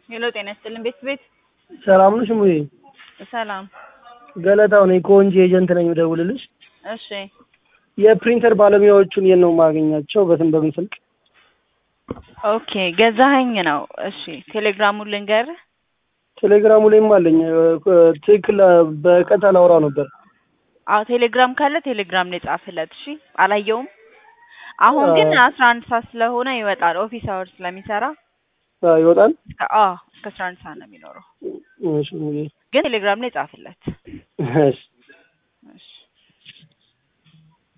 ሄሎ ጤና ይስጥልን ቤት ቤት ሰላም ነሽ ሙዬ? ሰላም። ገለታው ነኝ ከወንጂ ኤጀንት ነኝ የምደውልልሽ። እሺ የፕሪንተር ባለሙያዎቹን የት ነው የማገኛቸው? በትን በምን ስልክ? ኦኬ ገዛኸኝ ነው። እሺ ቴሌግራሙን ልንገርህ። ቴሌግራሙ ላይም አለኝ። ትክክል በቀጥታ ላውራው ነበር። አዎ ቴሌግራም ካለ ቴሌግራም ላይ ጻፍለት። እሺ አላየውም። አሁን ግን አስራ አንድ ሰዓት ስለሆነ ይወጣል። ኦፊስ አወር ስለሚሰራ አዎ፣ ይወጣል። እስከ- አዎ እስከ አስራ አንድ ሰዓት ነው የሚኖረው። እሺ ሙዬ። ግን ቴሌግራም ላይ ጻፍለት። እሺ